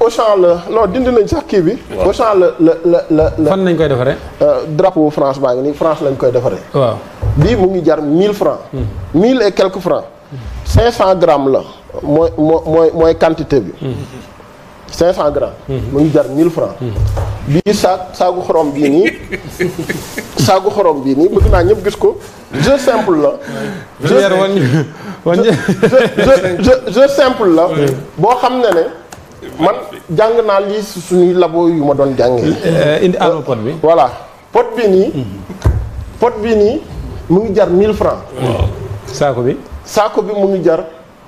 Auchan la non dindi nañ sax kii bi. Waaw. Auchan la la la la la fan nañ koy defaree. euh, drapeau France baa ngi nii France lañ koy defaree. waaw. bii mu ngi jar 1000 francs 1000 et quelques francs 500 grammes la mooy moo mooy mooy quantité bi 500 grammes mu ngi jar 1000 francs bii saag saagu xorom bii nii saagu xorom bii nii bëgg naa ñëpp gis ko jeu simple la Pierre wan ñu wan ñu. jeu jeu jeu simple la boo xam ne ne man jàng naa lii si suñuy labo yu ma doon jàngee Euh, indi alma pot bi. voilà pot bii nii pot bii nii mu ngi jar 1000 francs saako bi. saako bi mu ngi jar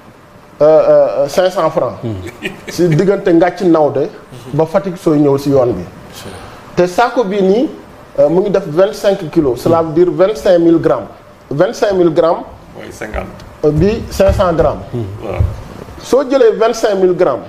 cinq cent francs si diggante ngàcc nawde ba Fatick sooy ñëw si yoon bi te saako bii nii euh, mu ngi def vingt cinq kilos cela veut dire vingt cinq mille grammes vingt cinq mille grammes mooy cinquante. euh, bi cinq cent grammes waaw. soo jëlee vingt cinq mille grammes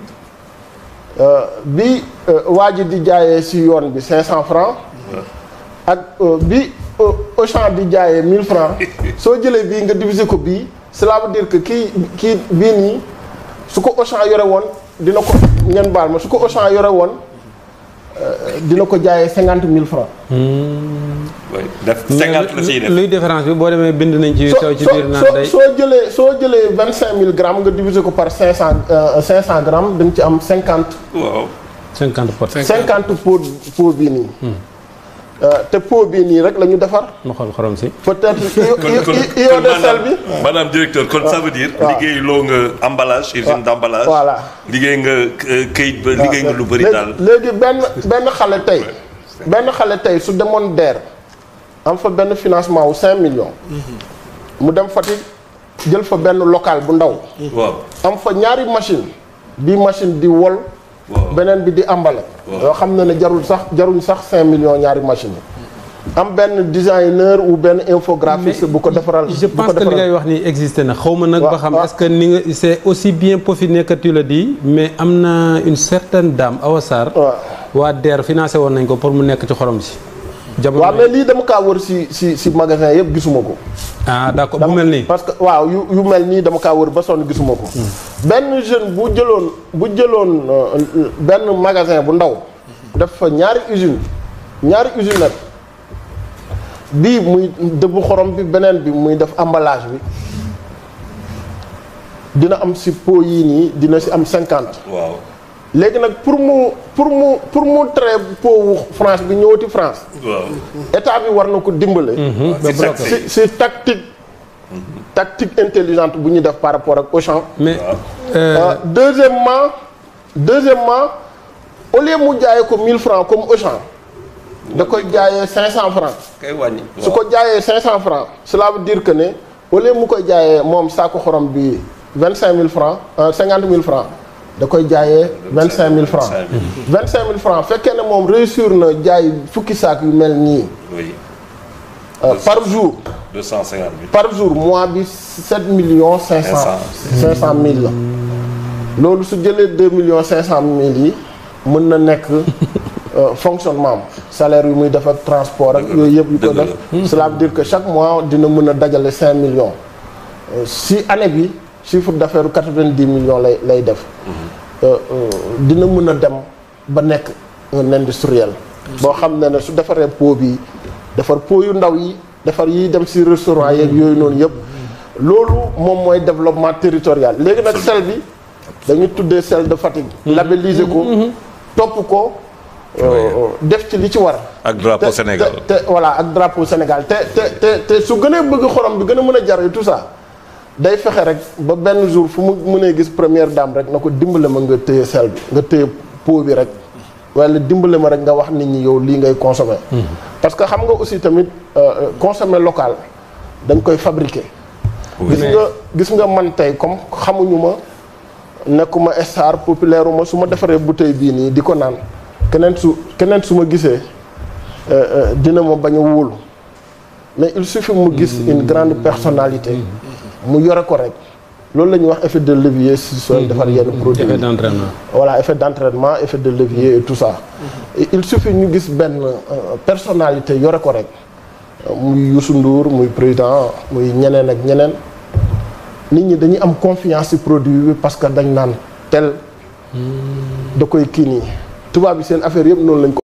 euh, bi euh, waa ji di jaayee si yoon bi cinq cent francs ak euh, bi euh, Auchan di jaayee 1000 francs soo jëlee bii nga diviser ko bii cela veut dire que kii kii bii nii su ko Auchan yore woon dina ko ngeen baal ma su ko Auchan yore woon euh, dina ko jaayee 50 000 francs oui def cinquante la ciy def. luy différence bi boo demee bind nañ ci sew ci biir naan soo day. soo jëlee soo jëlee 25000 grammes nga diviser ko par 500 euh, 500 grammes da nga ci am 50 waaw. 50 pot. 50 pot pot bii nii. Euh, te pot bii nii rek la ñu defar. ma xool xorom si. peut-être kon io- kon io- io- iode sel bi. maanaam directeur kon ça veut dire. waaw. liggéey loo nga emballage usine d'emballage. voilà. liggéey nga euh, këyit ba liggéey nga lu bëri léegi- daal. léegi benn benn xale tey benn xale tey su demoon DER am fa benn financement wu 5 millions. mu dem Fatick jël fa benn local bu ndaw. waaw. am fa ñaari machine bii machine di wol. waaw. beneen bi di emballé. Waaw. yoo xam na ne jarul sax jaruñ sax 5 millions ñaari machine yi. am benn designer ou benn infographiste bu ko defaral. je bu ko pense que li defaral. ngay wax ni existé na xaw ma nag Waaw, ba xam waaw. est-ce que ni nga c'est aussi bien peaufiné que tu le dis mais am na une certaine dame Awa Sarr waaw waa DER financé woon nañ ko pour mu nekk ci xorom si jamono waaw mais lii dama kaa wër si si si magasin yëpp gisuma ko. ah d'accord bu mel nii parce que waaw yu yu mel nii dama kaa wër ba sonn gisuma ko. benn jeune bu jëloon bu jëloon euh, benn magasin bu ndaw. def fa ñaari usine ñaari usine bii muy dëbb xorom bi beneen bi muy def emballage bi dina am si pot yii nii dina si am cinquante. waaw. léegi nag pour mu pour mu pour mu tere pot wu France bi ñëwati France waaw. état bi war na ko dimbale. c'est ça, si si tactique tactique intelligente bu ñu def par rapport ak Auchan. mais Euh, deuxièmement deuxièmement au lieu mu jaayee ko 1000 francs comme Auchan da koy jaayee 500 francs kay wàññi. su ko jaayee 500 francs cela veut dire que ne au lieu mu koy jaayee moom saako xorom bi 25000 francs euh, 50000 francs da koy jaayee 25000 francs 25000 francs fekkee ne moom réussir na jaay fukki saak yu mel nii oui. euh, par jour. deux cent cinquante mille. par jour mois bi 7 millions 500 500 mille la loolu su jëlee 2 millions 500 mille yi mën na nekk euh, fonctionnement am salaire yu muy def ak transport ak yooyu yëpp yu ko dëgg la. def cela veut dire que chaque mois dina mën a dajale 5 millions Euh, si année bi chiffre d'affaires u 90 millions lay lay def Euh, euh, dina mën a dem ba nekk un industriel boo xam ne ne su defaree pot bi defar pot yu ndaw yi defar yiy dem si restaurant yeeg yooyu noonu yëpp loolu moom mooy développement territorial léegi nag sel bi dañu tuddee sel de Fatick labelliser ko topp ko euh, def ci li ci war ak drapeau te- Sénégal. te te voilà ak drapeau Sénégal te te te te su gënee bëgg xorom bi gën a mën a jar et tout ça day fexe rek ba benn jour fu mu mënee gis première dame rek na ko dimbale ma nga téye sel bi nga téye pot bi rek wala dimbale ma rek nga wax nit ñi yow lii ngay consommer. parce que xam nga aussi tamit euh, euh, consommer local dañ koy fabriquer. gis nga gis nga man tey comme xamuñu ma nekkuma star populaire uma su ma defaree bouteille bii nii di ko naan keneen su keneen su ma gisee euh, euh, dina ma bañ a wóolu mais il suffit mu gis une grande personnalité mu yore ko rek loolu la ñuy wax effet de levier si sooy defar yenn produit effet yi d'entraînement voilà effet d'entraînement effet de levier et tout ça Et il suffit ñu gis benn euh, personnalité yore ko rek Euh, muy Youssou Ndour muy président muy ñeneen ak ñeneen nit ñi dañuy am confiance ci produit bi parce que dañ naan tel da koy kii nii tubaab bi seen affaire yëpp noonu lañ ko